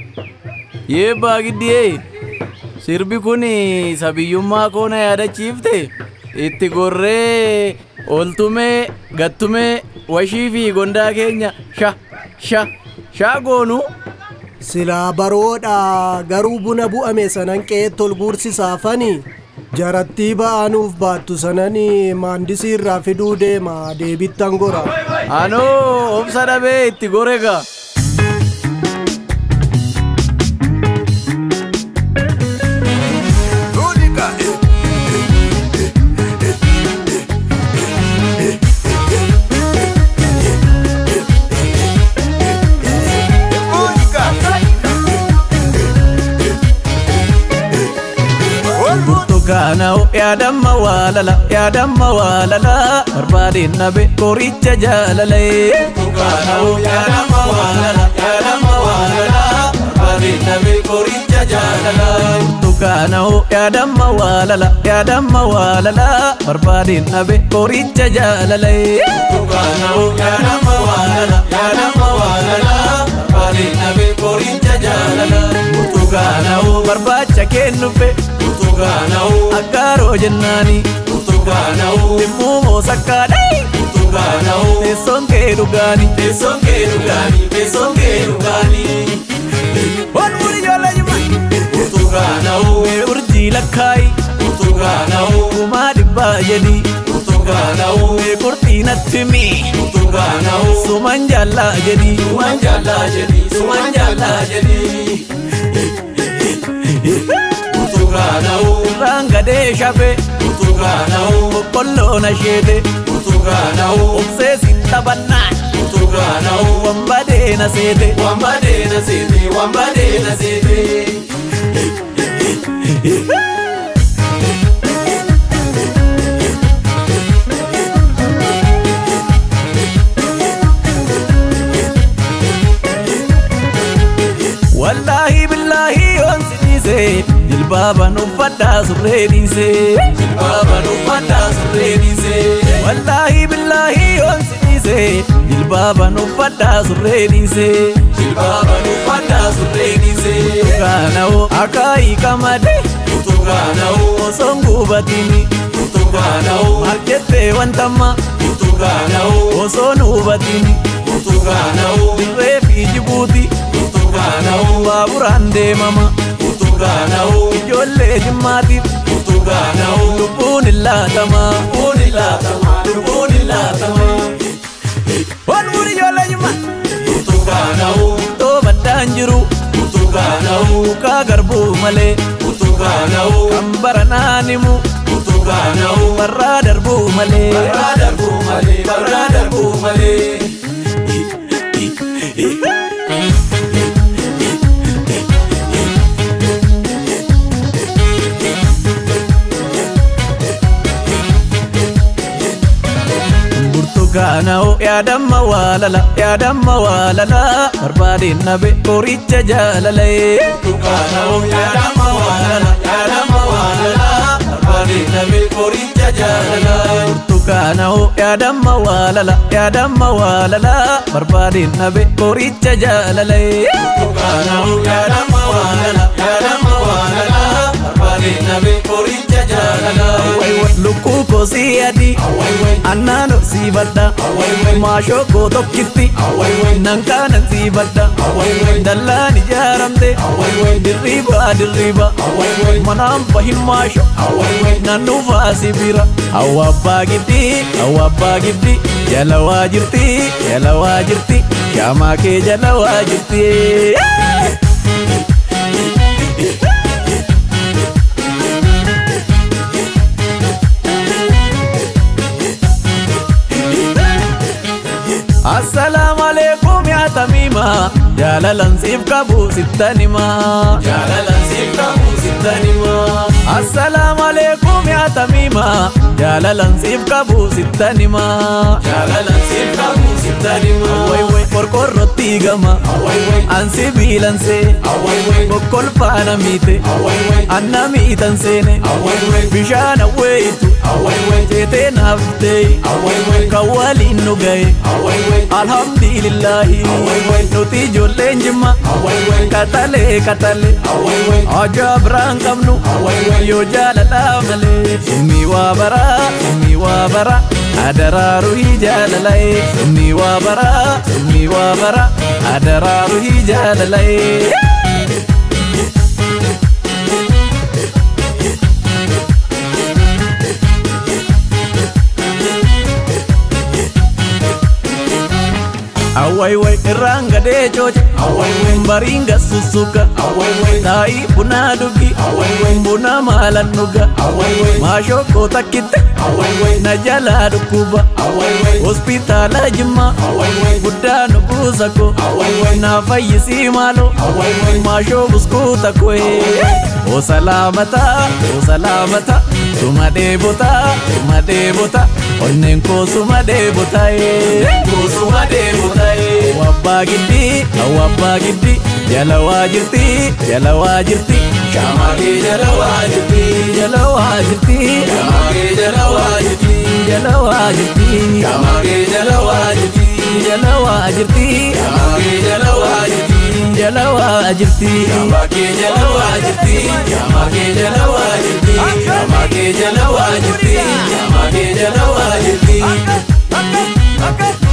Yee baagiddiyee sirbi kun sabiyyummaa koo na yaadachiifte itti gorree ooltumee gattumee washii fi gondaa keenya sha sha shaa goonuu Silaa baroodha garuu buna bu'ame sanan qe'eetti ol guursisaafani. Jarattii ba'anuuf baattu sanani maandisii irraa fiduu deema deebittan gora. anoo obsa dhabee itti gorega burtukaana'u yaadamma waalala yaadamma waalala barbaadeen nabe qoricha jaalalae burtukaana'u yaadamma waalala yaadamma waalala barbaadeen nabe qoricha jaalala burtukaana'u yaadamma waalala yaadamma waalala barbaadeen nabe qoricha jaalalae burtukaana'u yaadamma waalala yaadamma waalala barbaadeen nabe qoricha jaalala burtukaana'u barbaacha kennufe Burtukaana'u aggaaroo jennaani Burtukaana'u dhimmuumoo sakkaadhee Burtukaana'u teessoon kee dhugaani teessoon kee dhugaani teessoon kee dhugaani. Ol muri ijoollee jima. Burtukaana'u mee urjii lakkaayi. Burtukaana'u kumaa dhibbaa jedhi. Burtukaana'u mee qurxii natti mi. Burtukaana'u suman jaallaa jedhi. Suman jaallaa jedhi. Suman jaallaa jedhi. Burtukaana'u irraan gadee shafe Burtukaana'u boqqolloo na sheete Burtukaana'u obsee sin taphannaan Burtukaana'u wambadee na seete wambadee na seete wambadee na seete. Wallaahi billaahi yoon si dhiise jilbaaban uffadhaa surree dhiise jilbaaban uffadhaa surree dhiise wallaahi billaahi yoon si dhiise jilbaaban uffadhaa surree dhiise jilbaaban uffadhaa surree dhiise Burtukaana'u akaayii qamadee Burtukaana'u osoon gubatini Burtukaana'u maal jettee wantamma Burtukaana'u osoon hubatini Burtukaana'u dirree fi jibuuti Burtukaana'u baaburaan deemama Burtukaana'u ijoollee jimmaatiif Burtukaana'u lubbuun illaatama lubbuun illaatama lubbuun illaatama. Ol muri ijoollee jimmaa. Burtukaana'u ittoo baddaan jiru Burtukaana'u mukaa garbuu malee Burtukaana'u kan baranaan himu Burtukaana'u barraa darbuu malee barraa darbuu malee barraa darbuu malee. Burtukaana'u yaadamma waalala yaadamma waalala barbaadeen nabe qoricha jaalalae. Burtukaana'u yaadamma waalala yaadamma waalala barbaadeen nabe qoricha jaalala. Burtukaana'u yaadamma waalala yaadamma waalala barbaadeen nabe qoricha jaalalae. Burtukaana'u yaadamma waalala yaadamma waalala barbaadeen nabe qoricha jaalala. Lukkuu kosii adii annaan sii badda maashoo koo tokkitti nan kaanan sii badda dallaan ijaaramte dirriba dirriba manaan bahin maasho nan dhufaa si bira hawwa abbaa giddi hawwa abbaa giddi jala waa jirti jala waa jirti shaamaa kee jala waa jirti. Assalaamu alaikum yaa tamiima jaalalan siif qabu sittanima jaalalan siif qabu sittanima Assalaamu alaikum yaa tamiima jaalalan siif qabu sittanima jaalalan siif qabu sittanima Way way qorqorrotti gama an sibiilan see kokkolfaana miite anna miitan seene bishaan awweeyitu teetee naaf ta'e kan waliin nu gahe alhamdi sabiilillaahi nuti ijoolleen jimma katalee katalee ajaa biraan qabnu yoo jaalalaa malee inni waa baraa inni waa bara adaraaru hii jaalalae inni waa baraa inni waa bara adaraaru hii jaalalae. awwayway irraan gadee cooce bariin gassussuka taa'ii bunaa dhugi buna maalan dhuga maashokkoo takkitte na jalaa dhukkuba hospitaala jimma guddaa nu buusa ko naa fayyisii maalo maashoo buskuuta koe o salaamata o salaamata suma dheebota suma dheebota onneen koo suma dheebota koo suma dheebota wabbaa giddi wabbaa giddi jala waa jirti jala waa jirti shaamaakee jala waa jirti jala waa jirti shaamaakee jala waa jirti jala waa jirti shaamaakee jala waa jirti jala waa jirti shaamaakee jala waa jirti jala waa jirti shaamaakee jala waa jirti shaamaakee jala waa jirti shaamaakee jala waa jirti shaamaakee jala waa jirti.